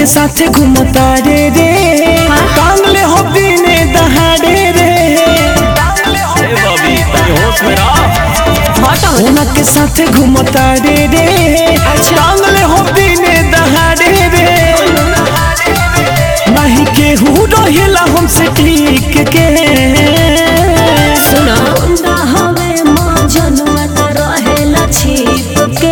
साथे घूमता रे रे टांगले हो दिने दहाड़े रे ए बॉबी तनी होश में रह ओना के साथे घूमता रे रे टांगले हो दिने दहाड़े रे नहीं केहू रहेला हमसे ठीक के सुना गुंडा हवे माँ जनुआ न रहेला छिप के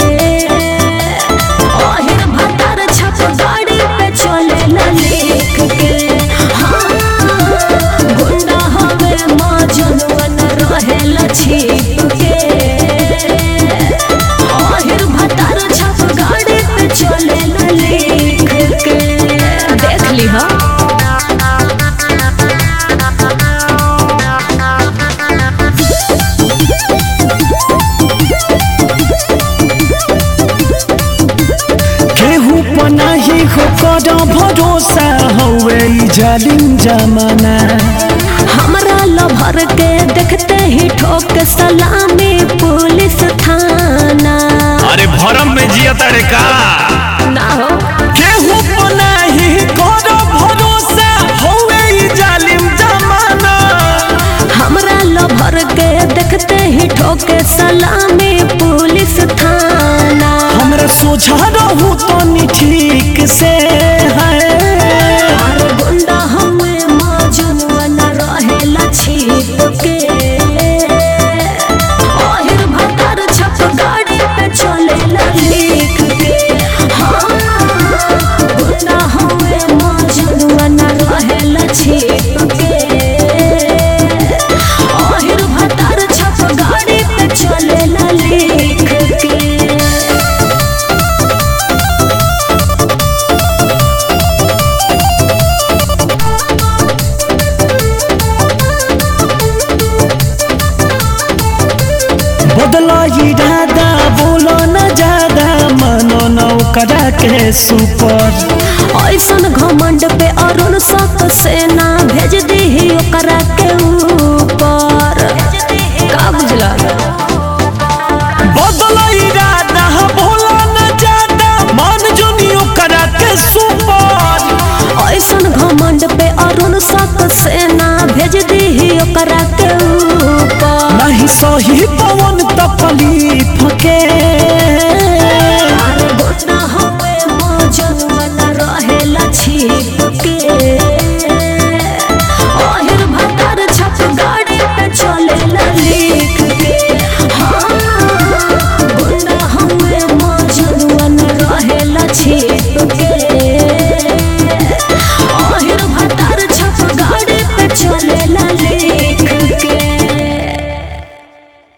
ओहिर भतर छप गाड़ी पे चलेला लेख के हाँ गुंडा हवे माँ जनुआ न रहेला छिप के ओहिर भतर छप गाड़ी पे चलेला लेख के देख ली हाँ केहू पनाही हो कर भरोसा हवे ई जालिम जमाना हमरा लभर के देखते ही ठोक सलामी पुलिस थाना अरे भरम में जिया तारे का ना हो केहू पनाही कर भरोसा हवे ई जालिम जमाना हमरा लभर के देखते ही ठोक सलामी पुलिस थाना हमरा सोझा रहू तनी ठीक से है और गुंडा हमें मौजूद न रहेला छिप के ओहिर भतर छप गाड़ी पे चलेला लिख के हाँ गुंडा हमें मौजूद न रहेला छिप के ओहिर भतर छप गाड़ी पे चलेला लिख के बदला इरादा बोलो न ज्यादा मानो न करा के सुपर ऐसन घमंड पे अरुण सक सेना भेज दी ओकरा के ऊपर का बुझला बदला इरादा बोलो न ज्यादा मान जोनी करा के सुपर ऐसन घमंड पे अरुण सक सेना भेज दी ओकरा के ऊपर नहीं सही पवन तकलीफ के